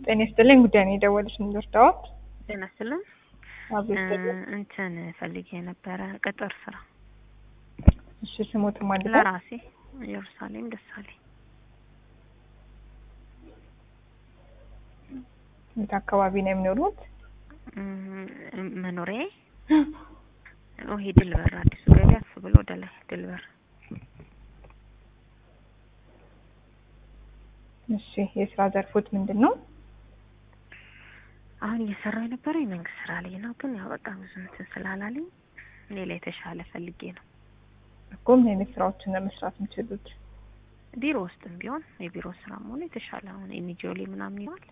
ጤና ይስጥልኝ። ጉዳይ ነው የደወለች ምንድርዳዎት? ጤና ይስጥልኝ። አቤት። እንትን ፈልጌ የነበረ ቅጥር ስራ እሺ፣ ስሞት ማለት ነው? ለራሴ ኢየሩሳሌም ደሳለኝ። የት አካባቢ ነው የሚኖሩት? እም፣ መኖሪያ ይሄ ድልበር አዲሱ ገበያ አፍ ብሎ ወደ ላይ ድልበር። እሺ፣ የስራ ዘርፎት ምንድን ነው? አሁን እየሰራው የነበረው የመንግስት ስራ ላይ ነው፣ ግን ያው በቃ ብዙ እንትን ስላላለኝ ሌላ የተሻለ ፈልጌ ነው። እኮ ምን አይነት ስራዎችን ነው መስራት የምችሉት? ቢሮ ውስጥም ቢሆን የቢሮ ስራ መሆኑ የተሻለ አሁን ኤንጂኦ ላይ ምናምን ይሆናል።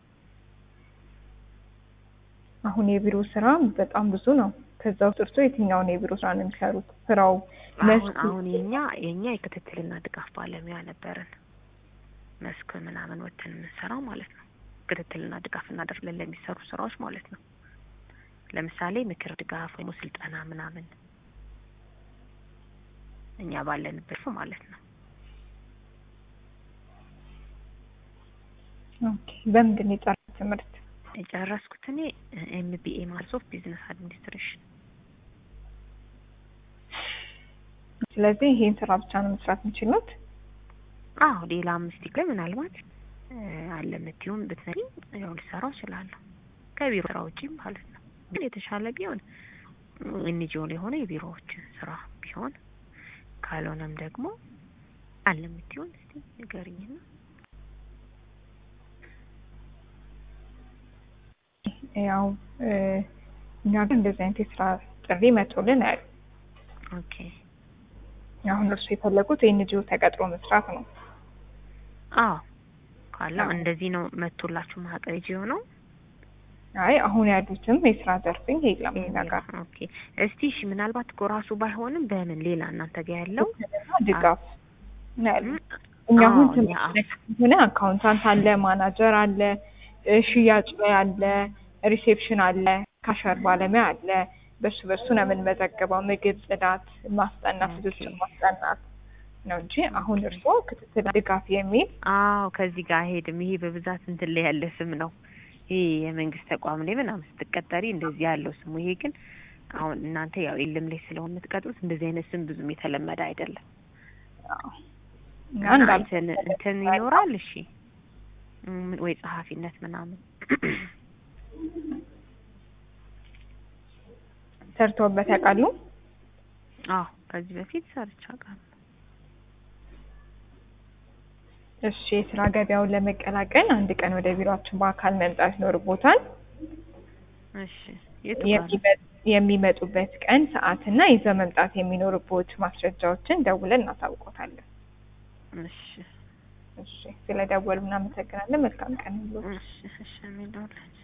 አሁን የቢሮ ስራ በጣም ብዙ ነው። ከዛ ውስጥ እርሶ የትኛውን የቢሮ ስራ ነው የሚሰሩት? ስራው አሁን መስኩ አሁን የኛ የኛ የክትትልና ድጋፍ ባለሙያ ነበርን። መስክ ምናምን ወተን የምንሰራው ማለት ነው። ክትትልና ድጋፍ እናደርግለን ለሚሰሩ ስራዎች ማለት ነው። ለምሳሌ ምክር ድጋፍ ወይም ስልጠና ምናምን እኛ ባለንበት ማለት ነው። ኦኬ። በምንድን ነው የጨረሱት ትምህርት? የጨረስኩት እኔ ኤምቢኤ ማለት ኦፍ ቢዝነስ አድሚኒስትሬሽን። ስለዚህ ይሄን ስራ ብቻ ነው መስራት የምችሉት? አዎ ሌላ አምስት ላይ ምናልባት እ፣ አለ የምትይውን ብትነግሪኝ ያው ልሰራው እችላለሁ ከቢሮ ስራ ውጪ ማለት ነው። ግን የተሻለ ቢሆን ኤንጂኦ ላይ የሆነ የቢሮዎችን ስራ ቢሆን ካልሆነም ደግሞ አለ የምትይውን እስቲ ንገሪኝና ያው እ፣ እኛ ግን እንደዚህ አይነት የስራ ጥሪ መቶልን አያሉ ኦኬ አሁን እርሱ የፈለጉት የኤንጂኦ ተቀጥሮ መስራት ነው። አዎ ካለው እንደዚህ ነው መቶላችሁ ማህቀር የሆነው አይ አሁን ያሉትም የስራ ዘርፍ የለም እኛ ጋር ኦኬ እስቲ እሺ ምናልባት እኮ ራሱ ባይሆንም በምን ሌላ እናንተ ጋር ያለው ድጋፍ ነው ያሉት። እኛ አሁን አዎ፣ ትምህርት ሆነ አካውንታንት አለ፣ ማናጀር አለ፣ እ፣ ሽያጭ ላይ አለ፣ ሪሴፕሽን አለ፣ ካሸር ባለሙያ አለ። በሱ በሱ ነው የምንመዘግበው። ምግብ፣ ጽዳት፣ ማስጠናት፣ ልጆችን ማስጠናት ነው እንጂ አሁን እርስዎ ክትትል ድጋፍ የሚል አዎ ከዚህ ጋር አይሄድም። ይሄ በብዛት እንትን ላይ ያለ ስም ነው። ይሄ የመንግስት ተቋም ላይ ምናምን ስትቀጠሪ እንደዚህ ያለው ስሙ። ይሄ ግን አሁን እናንተ ያው የለም ላይ ስለሆነ የምትቀጥሩት እንደዚህ አይነት ስም ብዙም የተለመደ አይደለም። አዎ፣ እና እና እንዳል እንትን እንትን ይኖራል። እሺ እም፣ ወይ ጸሐፊነት ምናምን ሰርተውበት ያውቃሉ? አዎ ከዚህ በፊት ሰርቼ አውቃለሁ። እሺ፣ የስራ ገበያውን ለመቀላቀል አንድ ቀን ወደ ቢሮአችን በአካል መምጣት ይኖርቦታል። እሺ የቱ ጋር ነው? የሚመ- የሚመጡበት ቀን ሰዓትና ይዘው መምጣት የሚኖርቦት ማስረጃዎችን ደውለን እናሳውቆታለን። እሺ እሺ፣ ስለ ደወሉ እናመሰግናለን። መልካም ቀን ይሁንልዎት። እሺ እሺ የሚለውላችሁ